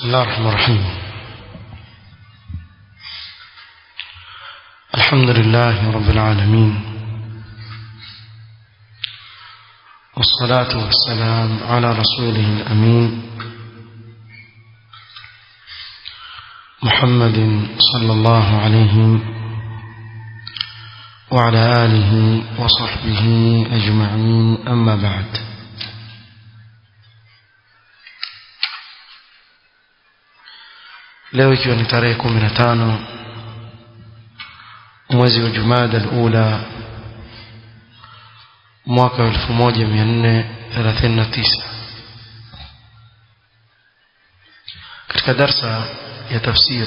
الله الرحمن الرحيم الحمد لله رب العالمين والصلاة والسلام على رسوله الأمين محمد صلى الله عليه وعلى آله وصحبه أجمعين أما بعد leo ikiwa ni tarehe kumi na tano mwezi wa jumada alula mwaka wa elfu moja mia nne thelathini na tisa katika darsa ya tafsir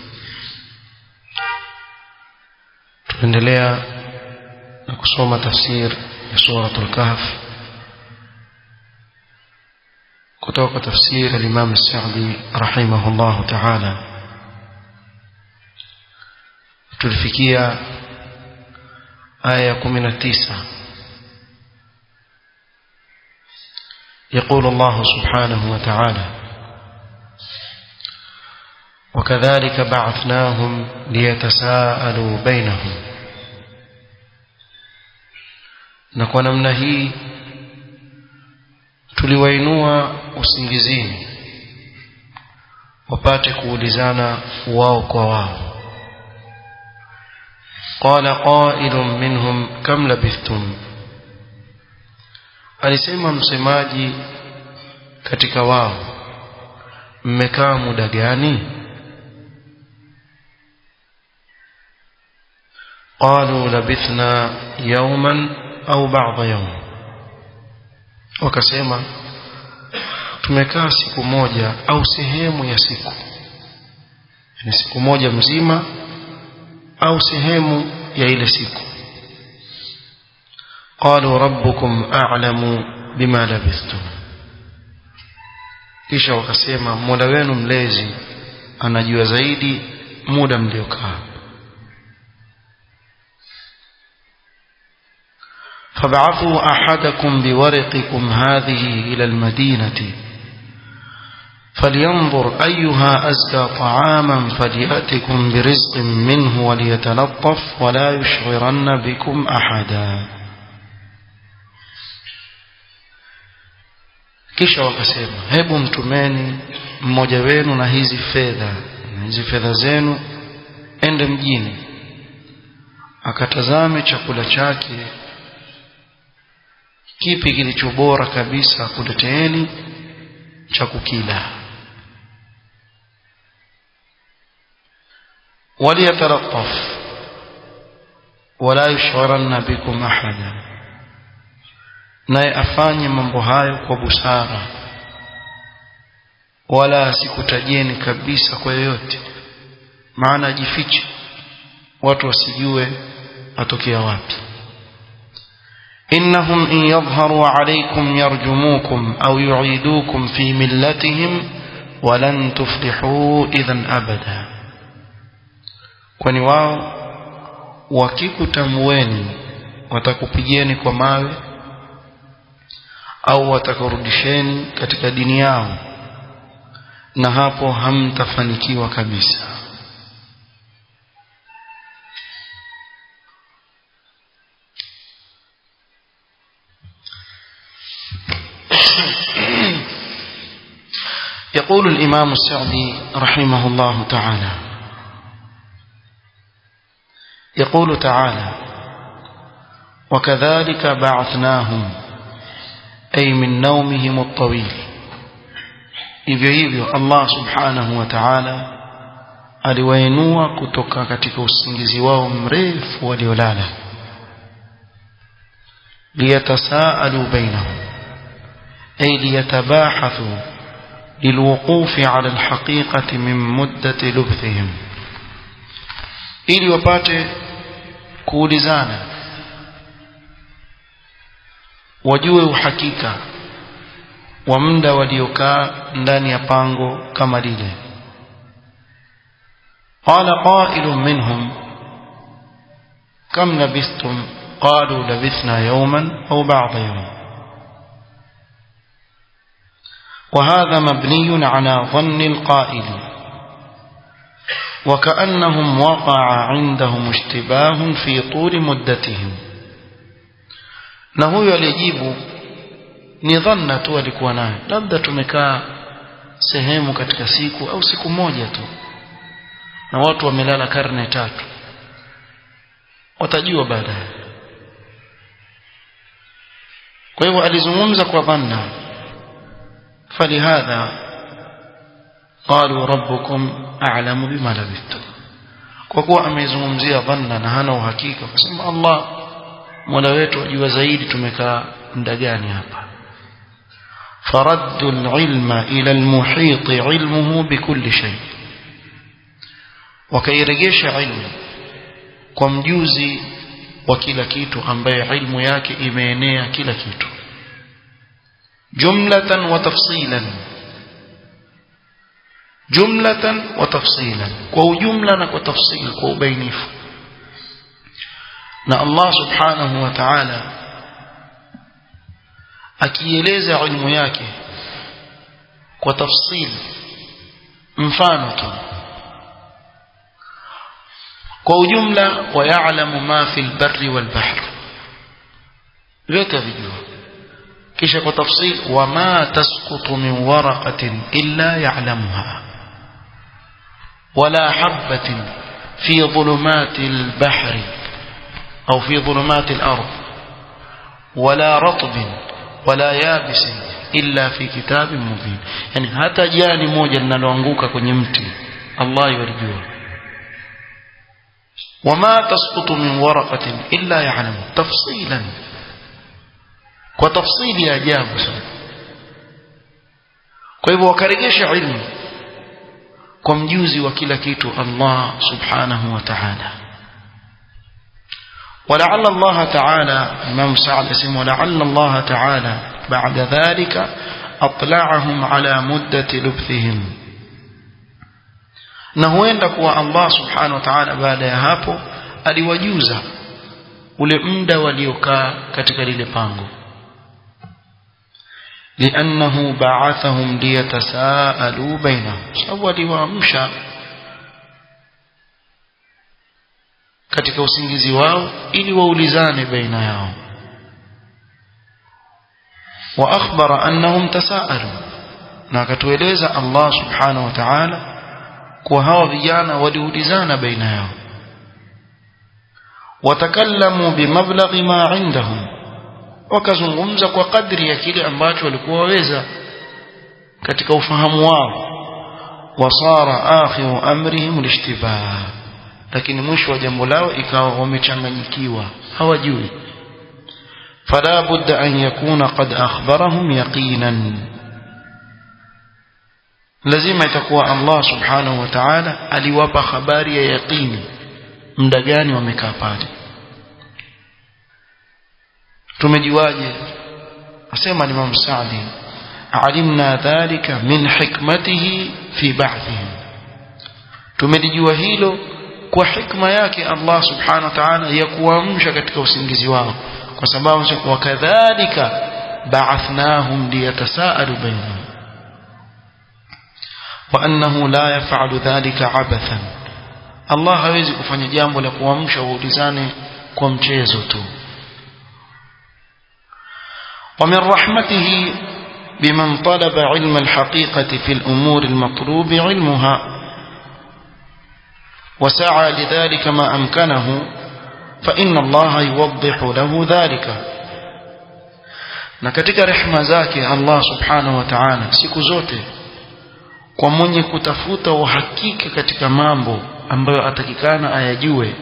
tunaendelea na kusoma tafsir ya suratul kahf kutoka tafsir al-Imam As-Sa'di rahimahullah ta'ala tulifikia aya 19 يقول الله سبحانه وتعالى وكذلك بعثناهم ليتساءلوا بينهم نكون namna hii tuliwainua usingizini wapate kuulizana wao kwa wao qala qailun minhum kam labithtum alisema msemaji katika wao mmekaa muda gani qalu labithna yawman au ba'da yawm wakasema tumekaa siku moja au sehemu ya siku ni siku moja mzima au sehemu ya ile siku qalu rabbukum a'lamu bima labithtum kisha wakasema mola wenu mlezi anajua zaidi muda mliokaa فابعثوا أحدكم بورقكم هذه إلى المدينة فلينظر أيها أزكى طعاما فليأتكم برزق منه وليتلطف ولا يشعرن بكم أحدا kisha wakasema hebu mtumeni mmoja wenu na hizi fedha na hizi fedha zenu ende mjini akatazame chakula chake kipi kilicho bora kabisa kuleteeni cha kukila waliyatalattaf wala yushwaranna bikum ahada naye afanye mambo hayo kwa busara wala asikutajeni kabisa kwa yoyote maana ajifiche watu wasijue atokea wapi إنهم إن يظهروا عليكم يرجموكم أو يعيدوكم في ملتهم ولن تفلحوا إذا أبدا kwani wao wakikutamweni watakupigeni kwa mawe au watakurudisheni katika dini yao na hapo hamtafanikiwa kabisa يقول الإمام السعدي رحمه الله تعالى يقول تعالى وكذلك بعثناهم أي من نومهم الطويل hivyo hivyo Allah subhanahu wa ta'ala aliwainua kutoka katika usingizi wao mrefu waliolala liyatasaalu bainahum ay liyatabahathu للوقوف على الحقيقة من مدة لبثهم ili wapate kuulizana wajue uhakika wa muda waliokaa ndani ya pango kama lile qala qailun minhum kam labithtum qalu labithna yawman au ba'da yawm وهذا مبني على ظن القائل وكأنهم وقع عندهم اشتباه في طول مدتهم na huyo alijibu ni dhanna tu alikuwa nayo labda tumekaa sehemu katika siku au siku moja tu na watu wamelala karne tatu watajua baadaye kwa hivyo alizungumza kwa dhanna falihadha qalu rabbukum a'lamu bima labithtum kwa kuwa amezungumzia dhanna na hana uhakika akasema Allah Mola wetu ajua zaidi tumekaa muda gani hapa فرد العلم إلى المحيط علمه بكل شيء wakairegesha ilmu kwa mjuzi wa kila kitu ambaye ilmu yake imeenea kila kitu jumlatan wa tafsilan jumlatan wa tafsilan kwa ujumla na kwa tafsil kwa ubainifu na Allah subhanahu wa ta'ala akieleza ilmu yake kwa tafsil mfano tu kwa ujumla wayalamu ma fi albarri walbahr vyote vijua kisha kwa tafsil wama tasqutu min waraqatin illa ya'lamuha wala habatin fi dhulumati albahri au fi dhulumati alard wala ratbin wala yabis illa fi kitabin mubin yani hata jani moja linaloanguka kwenye mti Allah yalijua وما تسقط من ورقة إلا يعلم تفصيلا وتفصيل يا جاب kwa hivyo wakarejesha ilmu kwa mjuzi wa kila kitu Allah subhanahu wa ta'ala ولعل الله تعالى إمام سعد اسمه ولعل الله تعالى بعد ذلك أطلعهم على مدة لبثهم na huenda kuwa Allah subhanahu wa ta'ala baada ya hapo aliwajuza ule muda waliokaa katika lile pango لأنه بعثهم ليتساءلوا بينهم sababu aliwaamsha katika usingizi wao ili waulizane baina yao واخبر انهم تساءلوا na akatueleza Allah subhanahu wa ta'ala kwa hawa vijana waliulizana baina yao watakallamu bimablaghi ma indahum wakazungumza kwa kadri ya kile ambacho walikuwa waweza katika ufahamu wao wasara akhiru amrihim lishtibah lakini mwisho wa jambo lao ikawa wamechanganyikiwa hawajui fala budda an yakuna qad akhbarahum yaqinan lazima itakuwa Allah subhanahu wa ta'ala aliwapa habari ya yaqini muda gani wamekaa pale tumejiwaje asema Imam Saadi alimna dhalika min hikmatihi fi ba'thihim tumelijua hilo kwa hikma yake Allah subhanahu wa ta'ala ya kuamsha katika usingizi wao kwa sababu wakadhalika ba'athnahum liyatasaalu bainahum wa annahu la yaf'alu dhalika abathan Allah hawezi kufanya jambo la kuamsha waulizane kwa mchezo tu ومن رحمته بمن طلب علم الحقيقة في الأمور المطلوب علمها وسعى لذلك ما أمكنه فإن الله يوضح له ذلك na katika rehema zake Allah subhanahu wa ta'ala siku zote kwa mwenye kutafuta uhakika katika mambo ambayo atakikana ayajue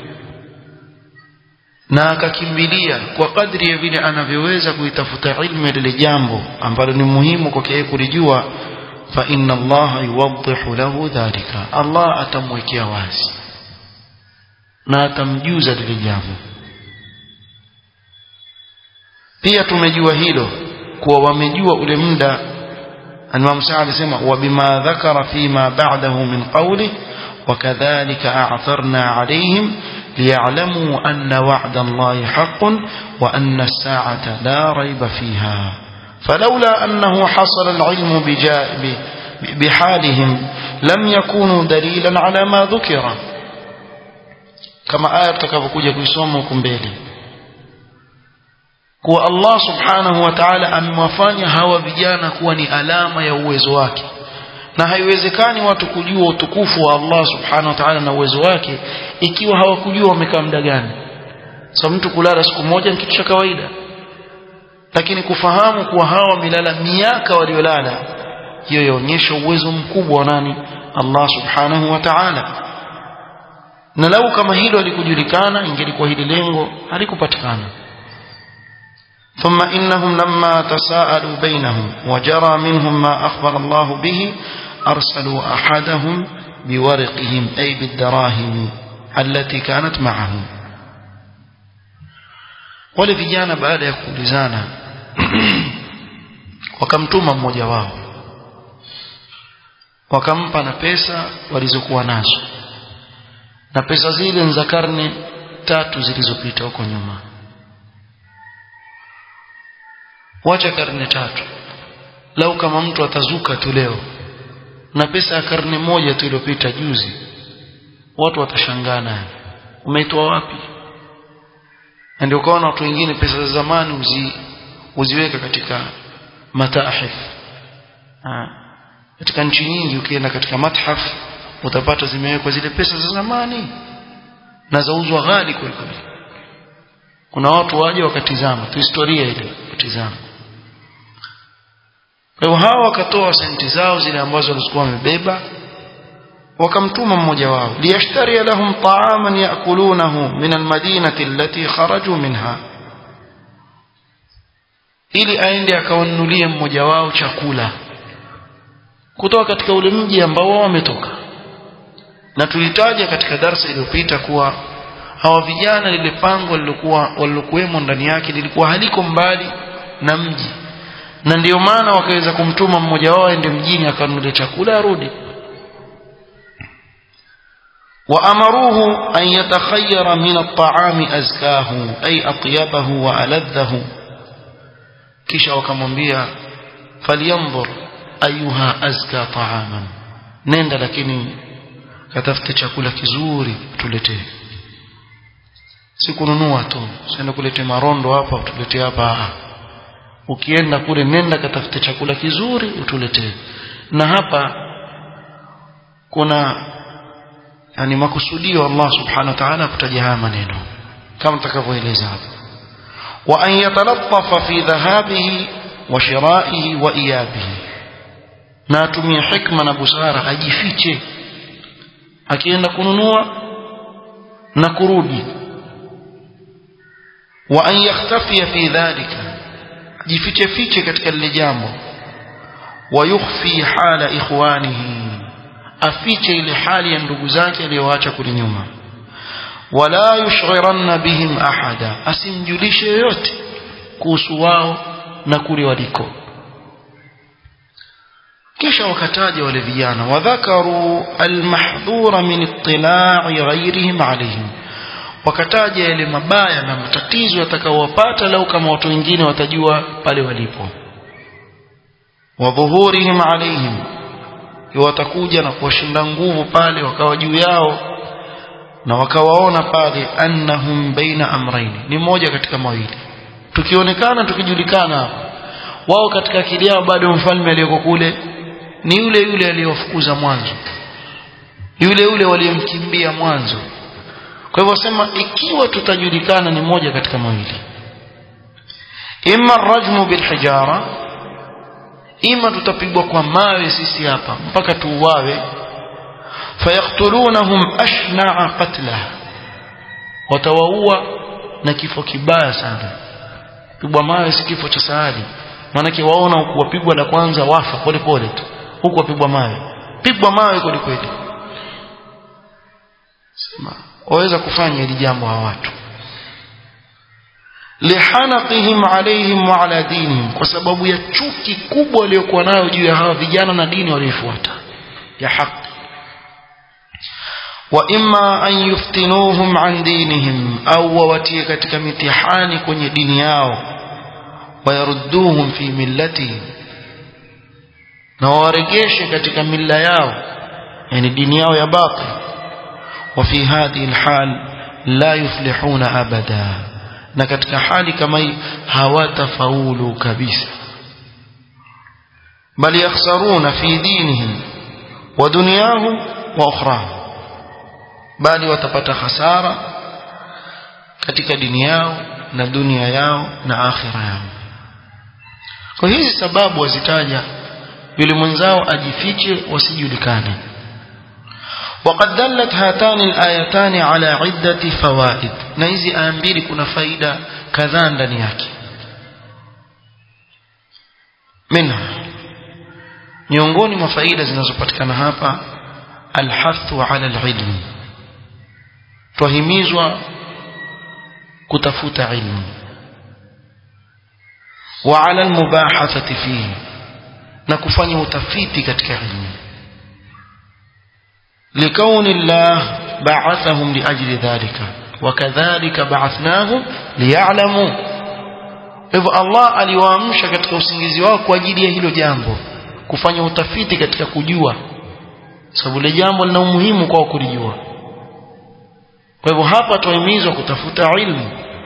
na akakimbilia kwa kadri ya vile anavyoweza kuitafuta ilmu ya lile jambo ambalo ni muhimu kwake yeye kulijua fa inna Allah yuwaddihu lahu dhalika Allah atamwekea wazi na atamjuza lile jambo pia tumejua hilo kuwa wamejua ule muda Imam Sa'd alisema wa bima dhakara fima ba'dahu min qawli وكذلك أعثرنا عليهم ليعلموا أن وعد الله حق وأن الساعة لا ريب فيها فلولا أنه حصل العلم بجاء بحالهم لم يكونوا دليلا على ما ذكر كما آية تكفكوجة كيسوم وكمبيلي kuwa Allah subhanahu wa ta'ala amewafanya hawa vijana kuwa ni alama ya uwezo wake na haiwezekani watu kujua utukufu wa Allah subhanahu wa ta'ala na uwezo wake ikiwa hawakujua wamekaa muda gani so mtu kulala siku moja ni kitu cha kawaida lakini kufahamu kuwa hawa wamelala miaka waliolala hiyo yaonyesha uwezo mkubwa wa nani Allah subhanahu wa ta'ala na lau kama hilo halikujulikana ingelikuwa hili lengo halikupatikana ثم إنهم لما تساءلوا بينهم وجرى منهم ما أخبر الله به أرسلوا أحدهم بورقهم أي بالدراهم التي كانت معهم wale vijana baada ya kuulizana wakamtuma mmoja wao wakampa na pesa walizokuwa nazo na pesa zile ni za karne tatu zilizopita huko nyuma wacha karne tatu lau kama mtu atazuka tu leo na pesa ya karne moja tu iliyopita juzi watu watashangaa naye umeitoa wapi na ndio ukaona watu wengine pesa za zamani uzi, uziweka katika matahif ha. katika nchi nyingi ukienda katika mathaf utapata zimewekwa zile pesa za zamani na zauzwa ghali kweli kweli kuna watu waje wakatizama tu historia ile kutizama kwa hiyo hawa wakatoa senti zao zile ambazo walikuwa wamebeba wakamtuma mmoja wao liyashtari lahum ta'aman yakulunahu min almadinati allati kharaju minha ili aende akawanunulie mmoja wao chakula kutoka katika ule mji ambao wao wametoka na tulitaja katika darsa iliyopita kuwa hawa vijana lile pango lilokuwa walilokuwemo ndani yake lilikuwa haliko mbali na mji na ndiyo maana wakaweza kumtuma mmoja wao aende mjini akanunulie chakula arudi وأمروه أن يتخير من الطعام أزكاه أي أطيبه وألذه كيشا وكمنبيا فلينظر أيها أزكى طعاما نند لكني كتفت chakula kizuri tuletee sikununua tu senda kulete marondo hapa utuletee hapa ukienda kule nenda katafute chakula kizuri utuletee na hapa kuna yani makusudio Allah subhanahu wa ta'ala kutaja haya maneno kama tutakavyoeleza hapa wa an yatalattafa fi dhahabihi wa shira'ihi wa iyabihi na atumie hikma na busara ajifiche akienda kununua na kurudi wa an yakhtafiya fi dhalika jifiche fiche katika lile jambo wa yukhfi hala ikhwanihi afiche ile hali ya ndugu zake aliyoacha kule nyuma wala yushghiranna bihim ahada asimjulishe yoyote kuhusu wao na kule waliko kisha wakataja wale vijana wadhakaru almahdhura min ittila'i ghayrihim alayhim wakataja yale mabaya na matatizo yatakaowapata lau kama watu wengine watajua pale walipo wa dhuhurihim alayhim watakuja na kuwashinda nguvu pale wakawa juu yao na wakawaona pale annahum baina amraini ni moja katika mawili tukionekana tukijulikana wao katika akili yao bado mfalme aliyoko kule ni yule yule aliyofukuza mwanzo yule yule waliyemkimbia mwanzo kwa hivyo sema ikiwa tutajulikana ni moja katika mawili imma rajmu bilhijara ima tutapigwa kwa mawe sisi hapa mpaka tuuawe fayaktulunahum ashna'a qatla watawaua na kifo kibaya sana pigwa mawe si kifo cha sahali maanake waona kuwapigwa la kwanza wafa pole pole tu huku wapigwa mawe pigwa mawe kweli kweli sema waweza kufanya hili jambo hawa watu lihanaqihim alaihim wa ala dinihim kwa sababu ya chuki kubwa waliokuwa nayo juu ya hawa vijana na dini waliofuata ya haki wa imma an yuftinuhum an dinihim au wawatie katika mitihani kwenye dini yao wayarudduhum fi millatihim na waregeshe katika milla yao yani dini yao ya batil wa fi hadhihi alhal la yuflihuna abada na katika hali kama hii hawatafaulu kabisa bal yakhsaruna fi dinihim wa dunyahum wa ukhrahum bali watapata hasara katika dini yao na dunia yao na akhira yao kwa hizi sababu wazitaja yule mwenzao ajifiche wasijulikane وقد دلت هاتان الآيتان على عدة فوائد na hizi aya mbili kuna faida kadhaa ndani yake minha miongoni mwa faida zinazopatikana hapa alhathu ala alilmi twahimizwa kutafuta ilmu wa ala almubahathati fihi na kufanya utafiti katika ilmu لكون الله بعثهم لأجل ذلك وكذلك بعثناهم ليعلموا hivyo Allah aliwaamsha katika usingizi wao kwa ajili ya hilo jambo kufanya utafiti katika kujua sababu ile jambo lina umuhimu kwao kulijua kwa hivyo hapa tuhimizwa kutafuta ilmu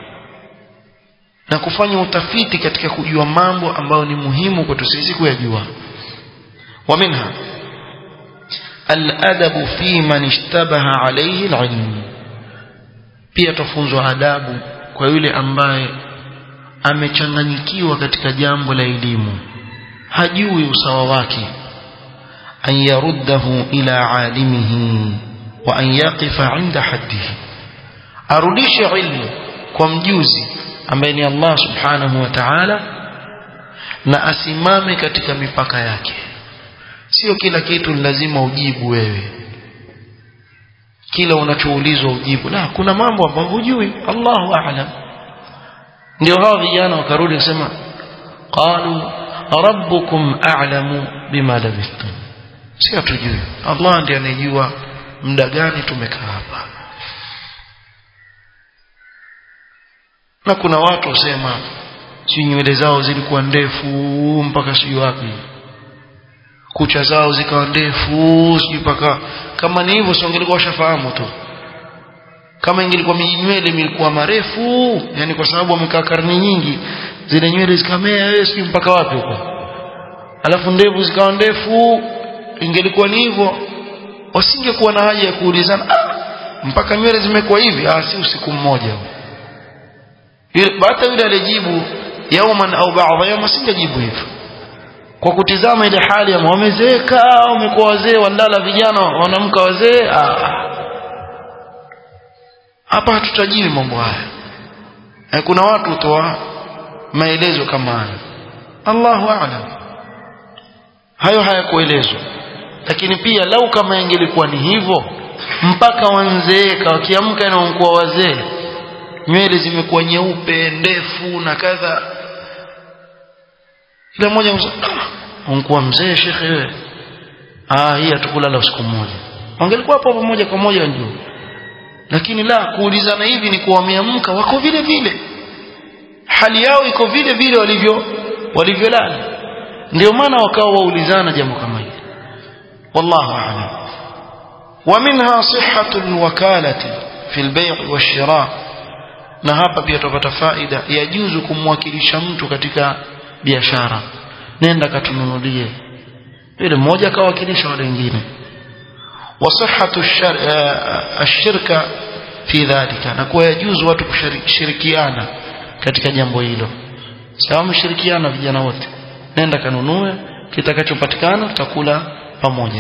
na kufanya utafiti katika kujua mambo ambayo ni muhimu kwetu sisi kuyajua wa minha الأدب في من اشتبه عليه العلم pia tufunzwa adabu kwa yule ambaye amechanganyikiwa katika jambo la elimu hajui usawa wake an yaruddahu ila alimihi wa an yaqifa inda haddihi arudishe ilmu kwa mjuzi ambaye ni Allah subhanahu wa ta'ala na asimame katika mipaka yake sio kila kitu lazima ujibu wewe kila unachoulizwa ujibu la kuna mambo ambayo hujui Allahu a'lam ndio hao vijana wakarudi kusema qalu rabbukum a'lamu bima labithtum si hatujui Allah ndiye anejua muda gani tumekaa hapa na kuna watu wasema si nywele zao zilikuwa ndefu mpaka sijui wapi kucha zao zikawa ndefu sijui mpaka kama ni hivyo sio ingelikuwa washafahamu tu kama ingelikuwa nywele ilikuwa marefu yani kwa sababu wamekaa karne nyingi zile nywele zikamea wewe sijui mpaka wapi huko alafu ndevu zikawa ndefu ingelikuwa ni hivyo wasingekuwa na haja ya kuulizana ah, mpaka nywele zimekuwa hivi ah si usiku mmoja hata yule alijibu yauman au baadha yawm asingejibu hivyo kwa kutizama ile hali ya wamezeeka wamekuwa wazee walala vijana wanamka wazee hapa hatutajiwi mambo haya e kuna watu hutoa maelezo kama haya Allahu a'lam hayo hayakuelezwa lakini pia lau kama ingelikuwa ni hivyo mpaka wanzeeka wakiamka na wanakuwa wazee nywele zimekuwa nyeupe ndefu na kadha kila mmoja unakuwa mzee shekhe wewe ah hii hatukulala usiku mmoja wangelikuwa hapo pamoja kwa moja ndio lakini la kuulizana hivi ni kuwameamka wako vile vile hali yao iko vile vile walivyo walivyolala ndio maana wakawa waulizana jambo kama hili wallahu a'lam ومنها صحة الوكالة في البيع والشراء na hapa pia tupata faida yajuzu kumwakilisha mtu katika biashara nenda katununulie yule mmoja akawakilisha wale wengine wasihhatu ashirka fi dhalika na kuwa yajuzu watu kushirikiana katika jambo hilo sawa mshirikiana vijana wote nenda kanunue kitakachopatikana tutakula pamoja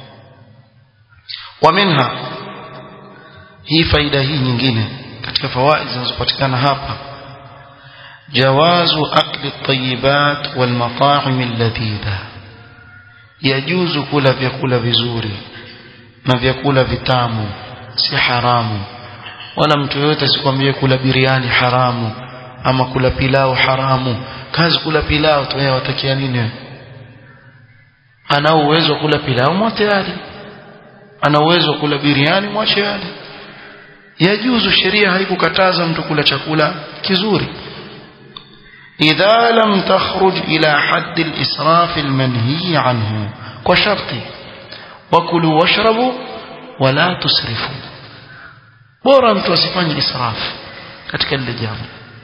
wa minha hii faida hii nyingine katika fawaid zinazopatikana hapa jawazu akli at-tayyibat wal mata'im alladhidha yajuzu kula vyakula vizuri na vyakula vitamu si haramu wala mtu yote asikwambie kula biriani haramu ama kula pilau haramu kazi kula pilau tu yeye watakia nini ana uwezo kula pilau mwatayari ana uwezo kula biriani mwache yale yajuzu sheria haikukataza mtu kula chakula kizuri إذا لم تخرج إلى حد الإسراف المنهي عنه وشرط وكلوا واشربوا ولا تسرفوا bora mtu asifanye israfu katika lile jambo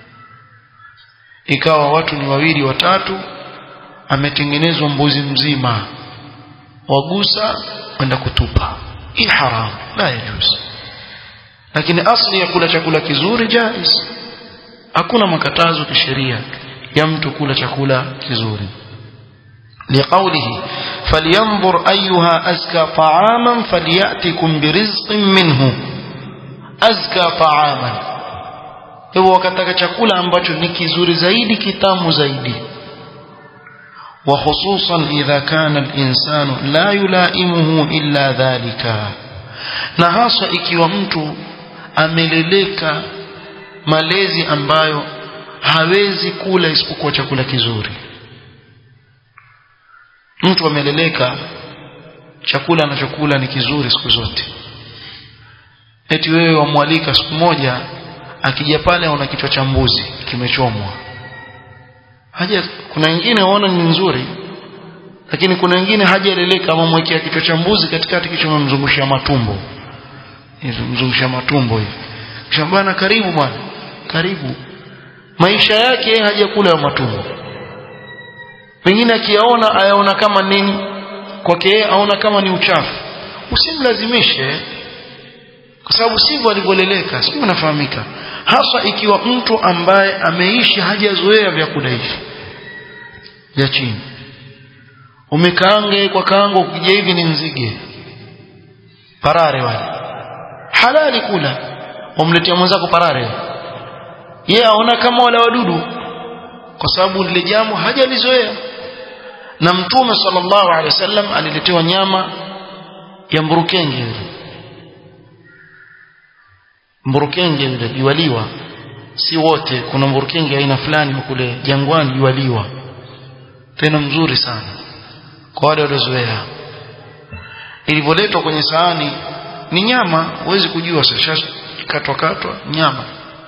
ikawa watu ni wawili watatu ametengenezwa mbuzi mzima wagusa kwenda kutupa hii haramu la yajuzu lakini asli ya kula chakula kizuri jaiz hakuna makatazo kisheria ya mtu kula chakula kizuri لقوله فلينظر أيها أزكى طعاما فليأتكم برزق منه أزكى طعاما hivyo wakataka chakula ambacho ni kizuri zaidi kitamu zaidi وخصوصا إذا كان الإنسان لا يلائمه إلا ذلك na hasa ikiwa mtu ameleleka malezi ambayo hawezi kula isipokuwa chakula kizuri mtu ameleleka chakula anachokula ni kizuri siku zote eti wewe wamwalika siku moja akija pale una kichwa cha mbuzi kimechomwa haja kuna wengine waona ni nzuri lakini kuna wengine hajaleleka ama mwekea kichwa cha mbuzi katikati kichwa memzungushia matumbo hizo mzungushia matumbo hivi kisha bwana karibu bwana karibu maisha yake hajakula ya matumbo pengine akiyaona ayaona kama nini kwake yeye aona kama ni uchafu usimlazimishe kwa sababu sivyo alivyoleleka sivyo unafahamika hasa ikiwa mtu ambaye ameishi hajazoea vyakula hivi vya chini umekaange kwa kaango ukija hivi ni nzige parare wale halali kula umletea mwenzako parare yeye aona kama wale wadudu kwa sababu lile jambo hajalizoea na mtume sallallahu alaihi wasallam aliletewa nyama ya mburukenge yule mburukenge yule yualiwa si wote kuna mburukenge aina fulani kule jangwani yualiwa tena mzuri sana kwa wale waliozoea ilivyoletwa kwenye sahani ni nyama huwezi kujua sasa katwa katwa nyama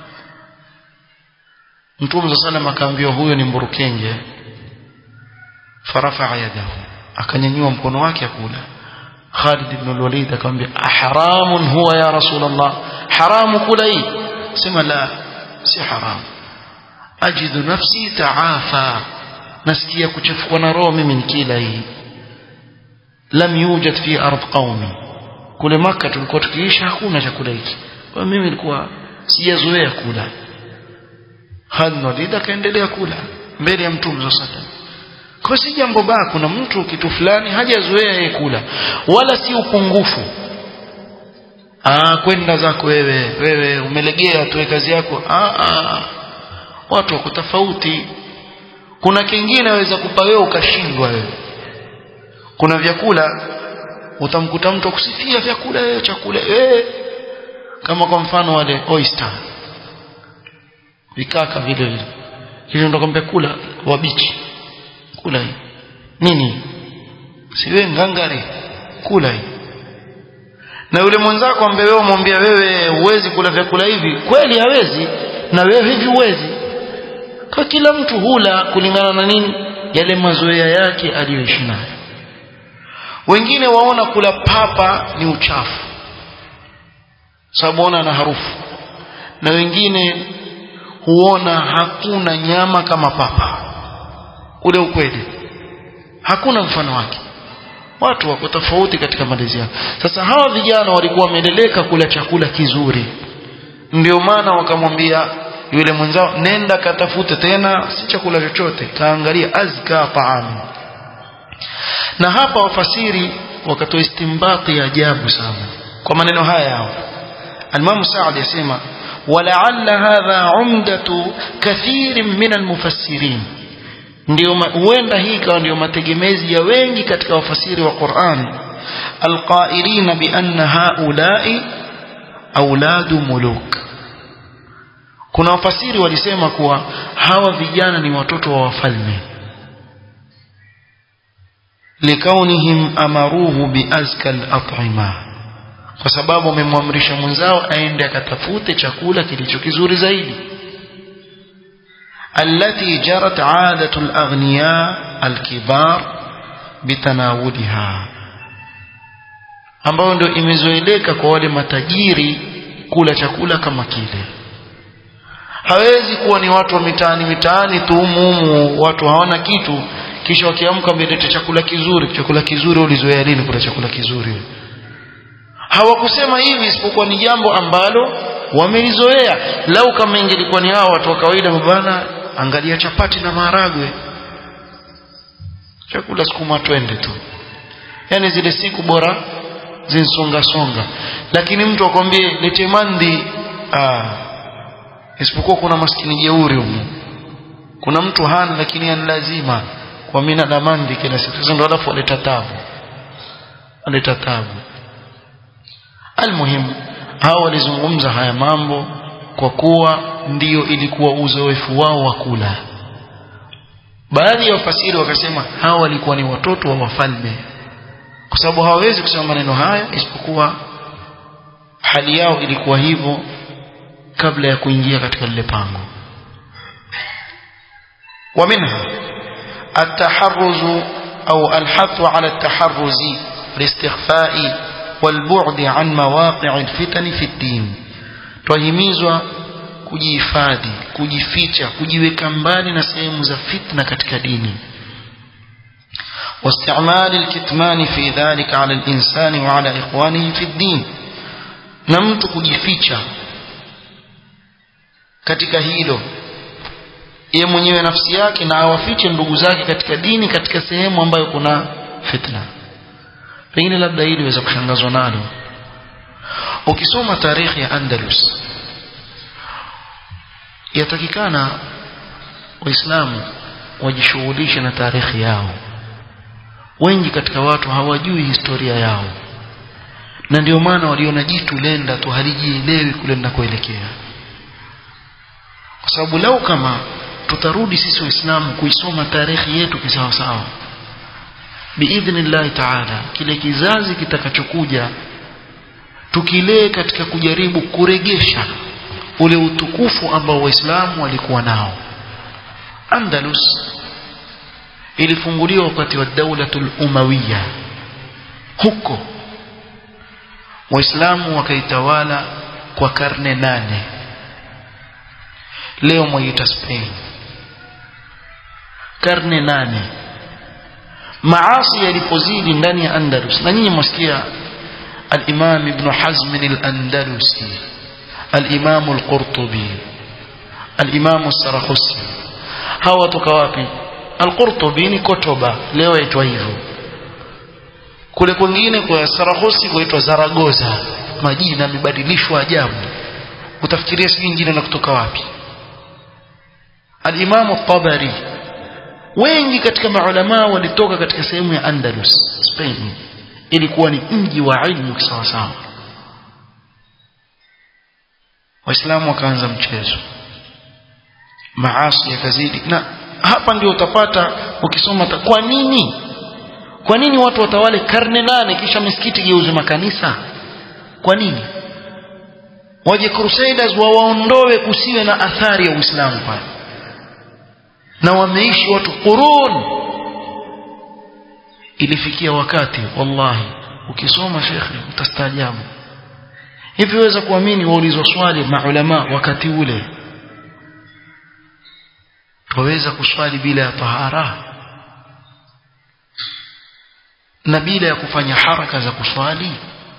mtume sallallahu akaambiwa huyo ni mburukenge farafa yadahu akanyanyua mkono wake akula Khalid ibn al-Walid akamwambia aharamun huwa ya rasulullah haramu kula hii sema la si haram ajidu nafsi taafa nasikia kuchafukwa na roho mimi nikila hii lam yujad fi ardh qaumi kule maka tulikuwa tukiishi hakuna chakula hiki kwa mimi nilikuwa sijazoea kula Khalid ibn al-Walid akaendelea kula mbele ya mtume sallallahu alaihi wasallam kwa si jambo baya kuna mtu kitu fulani hajazoea yeye kula wala si upungufu ah kwenda zako wewe wewe umelegea tu kazi yako ah, ah. watu wako tofauti kuna kingine aweza kupa wewe ukashindwa wewe kuna vyakula utamkuta mtu akusifia vyakula wewe chakula eh kama kwa mfano wale oyster vikaka vile vile kisha ndo kwambia kula wabichi kula hii nini siwe ngangari kula hii na yule mwenzako ambaye wewe umwambia wewe huwezi kula vyakula hivi kweli hawezi na wewe hivi huwezi kwa kila mtu hula kulingana na nini yale mazoea yake aliyoishi nayo wengine waona kula papa ni uchafu sababu ona na harufu na wengine huona hakuna nyama kama papa ule ukweli hakuna mfano wake watu wako tofauti katika malezi yao sasa hawa vijana walikuwa wameleleka kula chakula kizuri ndio maana wakamwambia yule mwenzao nenda katafute tena si chakula chochote kaangalia azka taam na hapa wafasiri wakatoa istimbati ya ajabu sana kwa maneno haya yao Al-Imam Sa'd yasema ولعل هذا عمدة كثير من المفسرين ndio huenda hii ikawa ndio mategemezi ya wengi katika wafasiri wa Qur'an alqailina bi anna haula'i auladu muluk kuna wafasiri walisema kuwa hawa vijana ni watoto wa wafalme likaunihim amaruhu biazka al-at'ima kwa sababu wamemwamrisha mwenzao aende akatafute chakula kilicho kizuri zaidi التي جرت عادة الأغنياء الكبار بتناولها ambayo ndio imezoeleka kwa wale matajiri kula chakula kama kile hawezi kuwa ni watu wa mitaani mitaani tu humu watu hawana kitu kisha wakiamka mlete chakula kizuri chakula kizuri ulizoea lini kula chakula kizuri hawakusema hivi isipokuwa ni jambo ambalo wamelizoea lau kama ingelikuwa ni hao watu wa kawaida bwana angalia chapati na maharagwe chakula sukuma twende tu yani zile siku bora zinsonga songa lakini mtu akwambie lete mandi ah isipokuwa kuna maskini jeuri humu kuna mtu hana lakini ana lazima kwa mina na mandi kila siku sasa ndo alafu aleta tabu aleta tabu almuhimu hao walizungumza haya mambo kwa kuwa ndiyo ilikuwa uzoefu wao wa kula baadhi ya wafasiri wakasema hawa walikuwa ni watoto wa wafalme kwa sababu hawawezi kusema maneno haya isipokuwa hali yao ilikuwa hivyo kabla ya kuingia katika lile pango ومنها التحرز أو الحث على التحرز الاستخفاء والبعد عن مواقع الفتن في الدين twahimizwa kujihifadhi kujificha kujiweka mbali na sehemu za fitna katika dini واستعمال الكتمان في ذلك على الإنسان وعلى إخوانه في الدين نمت kujificha katika hilo ye mwenyewe nafsi yake na awafiche ndugu zake katika dini katika sehemu ambayo kuna fitna pengine labda hili waweza kushangazwa nalo ukisoma tarehe ya Andalus yatakikana waislamu wajishughulishe na tarehe yao wengi katika watu hawajui historia yao na ndio maana waliona jitu lenda tu halijielewi kule linakoelekea kwa sababu lau kama tutarudi sisi waislamu kuisoma tarehe yetu kisawasawa biidhnillahi taala kile kizazi kitakachokuja tukilee katika kujaribu kuregesha ule utukufu ambao waislamu walikuwa nao andalus ilifunguliwa wakati wa daulatul umawiya huko waislamu wakaitawala kwa karne nane leo mwaita Spain karne nane maasi yalipozidi ndani ya Andalus na nyinyi mwasikia al-Imam Ibn Hazm al-Andalusi al-Imam al-Qurtubi al-Imam al-Sarakhsi hawa toka wapi al-Qurtubi ni Kotoba leo yaitwa hivyo kule kwingine kwa Sarakhsi kuitwa Zaragoza majina yamebadilishwa ajabu utafikiria sijui jina la kutoka wapi al-Imam al-Tabari wengi katika maulama walitoka katika sehemu ya Andalus Spain ilikuwa ni mji wa ilmu sawa sawa waislamu wakaanza mchezo maasi yakazidi na hapa ndio utapata ukisoma kwa nini kwa nini watu watawale karne nane kisha misikiti geuze makanisa kwa nini waje crusaders wawaondoe kusiwe na athari ya uislamu pale na wameishi watu qurun ilifikia wakati wallahi ukisoma shekhe utastaajabu hivi weza kuamini waulizwa swali maulama wakati ule twaweza kuswali bila ya tahara na bila ya kufanya haraka za kuswali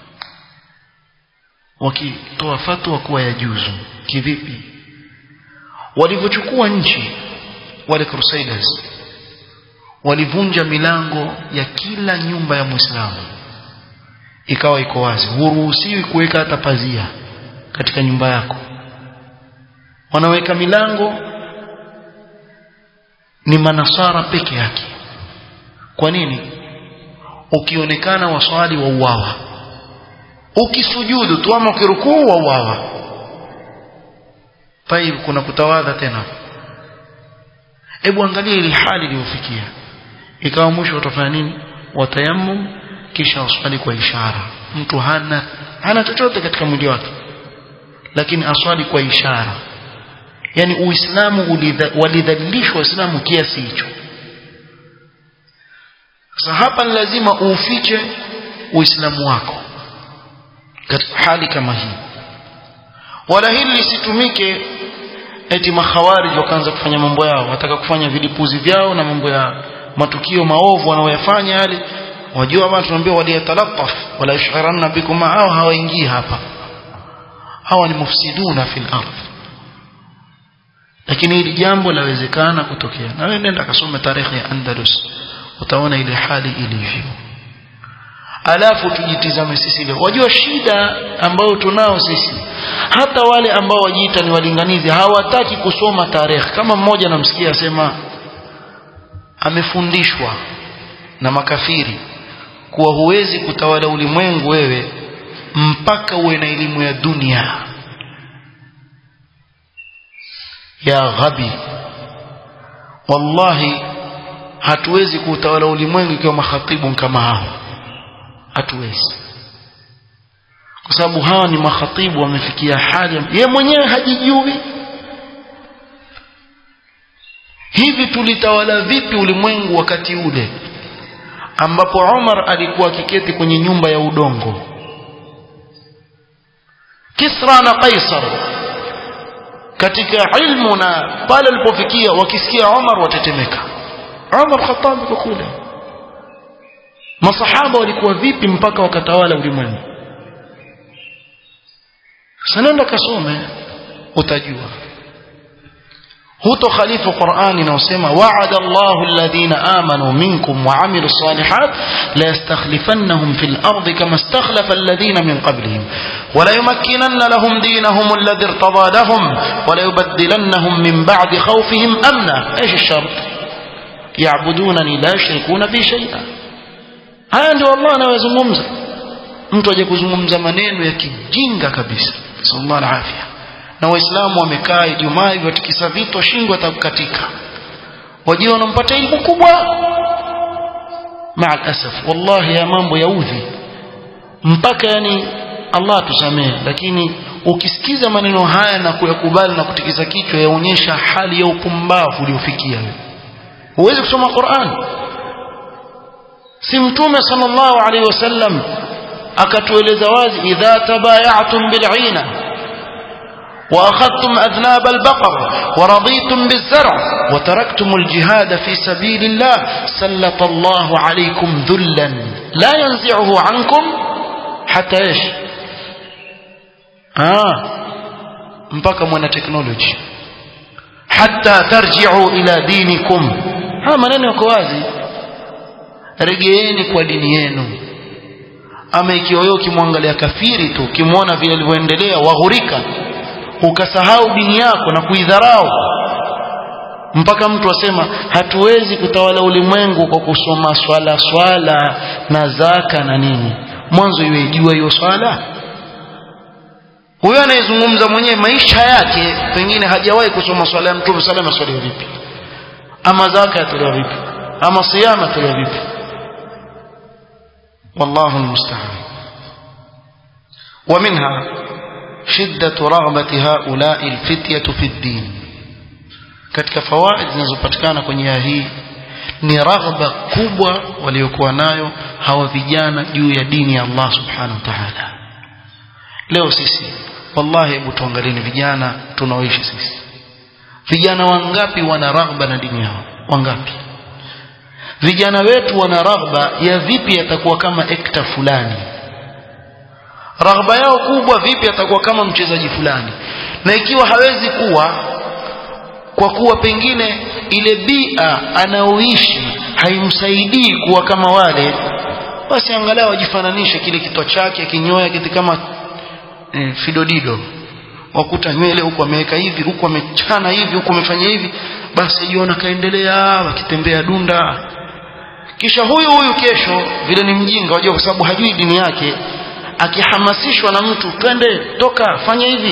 wakitoa fatwa kuwa ya juzu kivipi walivyochukua nchi wale crusaders walivunja milango ya kila nyumba ya muislamu ikawa iko wazi huruhusiwi kuweka hata pazia katika nyumba yako wanaweka milango ni manasara peke yake kwa nini ukionekana waswali wa uwawa ukisujudu tu ama ukirukuu wa uwawa taib kuna kutawadha tena hebu angalia ile hali iliyofikia ikawa mwisho watafanya nini watayammum kisha waswali kwa ishara mtu hana hana chochote katika mwili wake lakini aswali kwa ishara yani uislamu walidhalilishwa waislamu kiasi hicho sasa hapa ni lazima uufiche uislamu wako katika hali kama hii wala hili lisitumike eti makhawarij wakaanza kufanya mambo yao wataka kufanya vilipuzi vyao na mambo ya matukio maovu wanaoyafanya yale wajua bwana tunaambia waliyatalattaf wala yashgharanna bikum hao hawaingii hapa hawa ni mufsiduna fil ardh lakini hili jambo lawezekana kutokea na wewe nenda kasome tarehe ya Andalus utaona ile hali ilivyo alafu tujitizame sisi leo wajua shida ambayo tunao sisi hata wale ambao wajiita ni walinganizi hawataki kusoma tarehe kama mmoja namsikia asema amefundishwa na makafiri kuwa huwezi kutawala ulimwengu wewe mpaka uwe na elimu ya dunia ya ghabi wallahi hatuwezi kuutawala ulimwengu ikiwa makhatibu kama hao hatuwezi kwa sababu hawa ni makhatibu wamefikia hali ye mwenyewe hajijui hivi tulitawala vipi ulimwengu wakati ule ambapo Umar alikuwa akiketi kwenye nyumba ya udongo Kisra na Kaisar katika ilmu na pale alipofikia wakisikia Umar watetemeka Umar Khattab yuko kule masahaba walikuwa vipi mpaka wakatawala ulimwengu sanenda kasome utajua huto khalifu Qur'ani inaosema wa'ada Allahu alladhina amanu minkum wa 'amilus salihat la yastakhlifannahum fil ardi kama istakhlafa alladhina min qablihim wa la yumakkinanna lahum dinahum alladhi irtada lahum wa la yubaddilannahum min ba'di khawfihim amna ايش الشرط يعبدونني لا يشركون بي شيئا haya ndio Allah anayozungumza mtu aje kuzungumza maneno ya kijinga kabisa sallallahu alaihi na waislamu wamekaa Ijumaa hivyo tikisa vito shingo atakukatika wajua wanampata elimu kubwa maa asaf wallahi ya mambo yaudhi mpaka yani Allah tusamee lakini ukisikiza maneno haya na kuyakubali na kutikisa kichwa yaonyesha hali ya upumbavu uliofikia wewe huwezi kusoma Qur'an si mtume sallallahu alaihi wasallam akatueleza wazi idha tabayatum bil'ina وأخذتم أذناب البقر ورضيتم بالزرع وتركتم الجهاد في سبيل الله سلط الله عليكم ذلا لا ينزعه عنكم حتى إيش آه mpaka mwana teknoloji hatta tarji'u ila dinikum haya maneno yako wazi regeeni kwa dini yenu ama ikiwa wewe ukimwangalia kafiri tu ukimwona vile alivyoendelea waghurika ukasahau dini yako na kuidharau mpaka mtu asema hatuwezi kutawala ulimwengu kwa kusoma swala swala na zaka na nini mwanzo iwe jua hiyo swala huyo anayezungumza mwenyewe maisha yake pengine hajawahi kusoma swala ya mtume salama swala vipi ama zaka yatolewa vipi ama siyama yatolewa vipi wallahu almusta'an ومنها شدة رغبة هؤلاء الفتية في الدين katika fawaid zinazopatikana kwenye aya hii ni raghba kubwa waliokuwa nayo hawa vijana juu ya dini ya Allah subhanahu wa ta'ala leo sisi wallahi hebu tuangalieni vijana tunaoishi sisi vijana wangapi wana raghba na dini yao wangapi vijana wetu wana raghba ya vipi yatakuwa kama ekta fulani raghba yao kubwa vipi atakuwa kama mchezaji fulani na ikiwa hawezi kuwa kwa kuwa pengine ile bia anaoishi haimsaidii kuwa kama wale basi angalau ajifananishe kile kitwa chake kinyoya kitu kama e, fidodido wakuta nywele huku ameweka hivi huku amechana hivi huku amefanya hivi basi jiona kaendelea wakitembea dunda kisha huyu huyu kesho vile ni mjinga wajua kwa sababu hajui dini yake akihamasishwa na mtu twende toka fanya hivi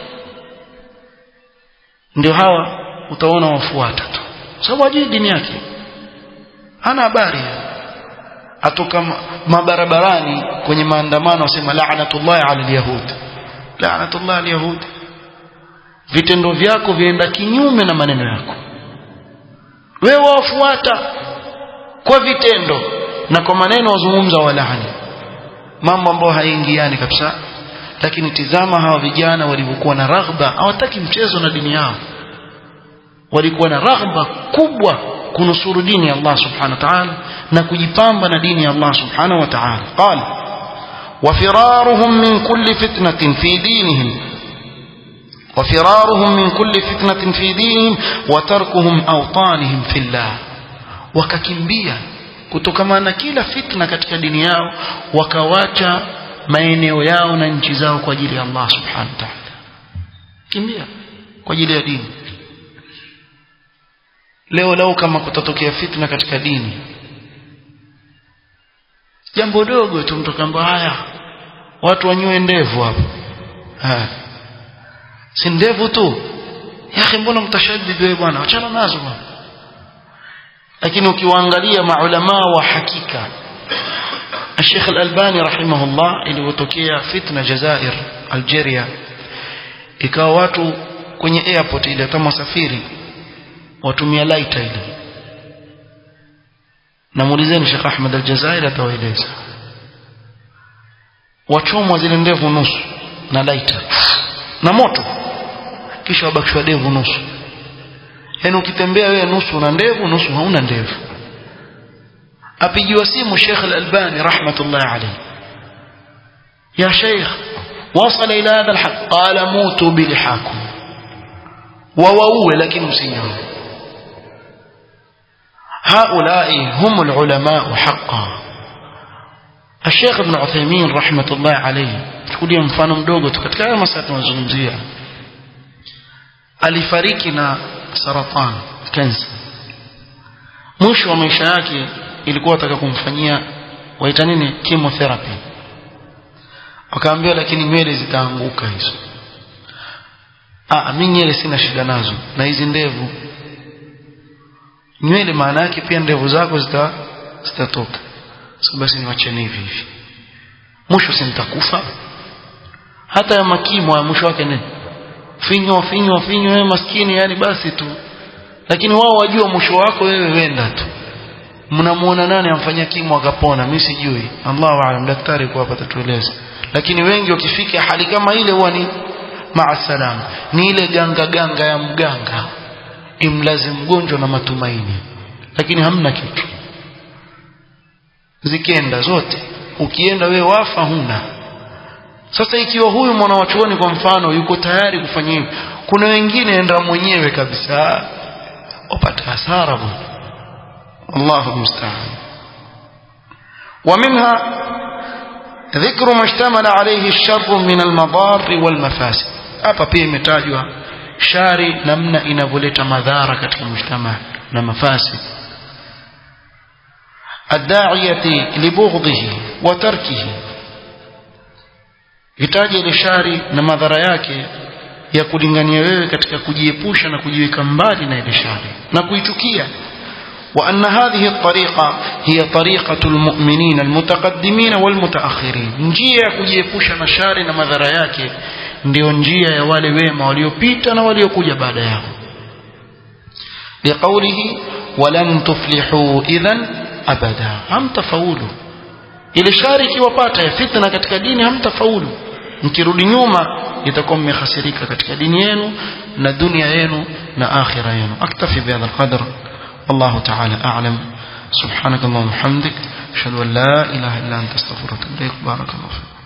ndio hawa utaona wafuata tu sababu hajui dini yake hana habari atoka mabarabarani kwenye maandamano wasema la'natullah ala alyahud la'natullah alyahud vitendo vyako vienda kinyume na maneno yako wewe wafuata kwa vitendo na kwa maneno wazungumza walaani mambo ambayo haingiani kabisa lakini tizama hawa vijana walivyokuwa na raghba hawataki mchezo na dini yao walikuwa na raghba kubwa kunusuru dini ya Allah subhanahu wa ta'ala na kujipamba na dini ya Allah subhanahu wa ta'ala qala وفرارهم من كل فتنة في دينهم وفرارهم من كل فتنة في دينهم وتركهم أوطانهم في الله وككمبيا kutokana na kila fitna katika dini yao wakawacha maeneo yao na nchi zao kwa ajili ya Allah subhanahu wa ta'ala kimbia kwa ajili ya dini leo leo kama kutatokea fitna katika dini jambo dogo tu mtu kamba haya watu wanywe ndevu hapo ha. si ndevu tu yake mbona mtashaddid wewe bwana achana nazo bwana lakini ukiwaangalia maulama wa hakika الشيخ الألباني رحمه الله ilipotokea fitna Jazair Algeria ikawa watu kwenye airport ile kama wasafiri watumia lighter ile namuulizeni Sheikh Ahmed Aljazair atawaeleza wachomwa zile ndevu nusu na lighter na moto kisha wabakishwa ndevu nusu yaani ukitembea wewe nusu una ndevu nusu hauna ndevu apigiwa simu Sheikh Al-Albani rahmatullahi alayhi ya Sheikh وصل إلى هذا الحد قال موتوا بلحاكم وووه لكن مسيهم هؤلاء هم العلماء حقا الشيخ ابن عثيمين رحمة الله عليه تقولي mfano mdogo tu katika haya masaa tunazungumzia alifariki na saratani kansa mwisho wa maisha yake ilikuwa ataka kumfanyia waita nini chemotherapy wakaambiwa lakini nywele zitaanguka hizo ah mimi nywele sina shida nazo na hizi ndevu nywele maana yake pia ndevu zako zita zitatoka so basi niwacheni hivi hivi mwisho si nitakufa hata ya makimo ya mwisho wake nini finywa finywa finywa wewe maskini yani basi tu lakini wao wajua mwisho wako wewe wenda tu mnamuona nani amfanyia kimo akapona mimi sijui Allahu aalam daktari kwa hapa tatueleza lakini wengi wakifika hali kama ile huwa ni maasalam ni ile ganga ganga ya mganga imlazi mgonjwa na matumaini lakini hamna kitu zikienda zote ukienda we wafa huna sasa ikiwa huyu mwanawachuoni kwa mfano yuko tayari kufanya hivyo kuna wengine enda mwenyewe kabisa wapata hasara bwana الله المستعان ومنها ذكر ما اشتمل عليه الشر من المضار والمفاسد hapa pia imetajwa shari namna inavyoleta madhara katika mujtama na mafasi الداعية لبغضه وتركه itaje ile shari na madhara yake ya kulingania wewe katika kujiepusha na kujiweka mbali na ile shari na kuichukia وأن هذه الطريقة هي طريقة المؤمنين المتقدمين والمتأخرين njia ya kujiepusha na shari na madhara yake ndio njia ya wale wema waliopita na waliokuja baada yao liqaulihi walan tuflihu idhan abada hamtafaulu ile shari ikiwapata ya fitna katika dini hamtafaulu mkirudi nyuma itakuwa mmehasirika katika dini yenu na dunia yenu na akhira yenu aktafi bihadha alqadr والله تعالى أعلم سبحانك اللهم وبحمدك أشهد أن لا إله إلا أنت استغفرك وأتوب إليك بارك الله فيك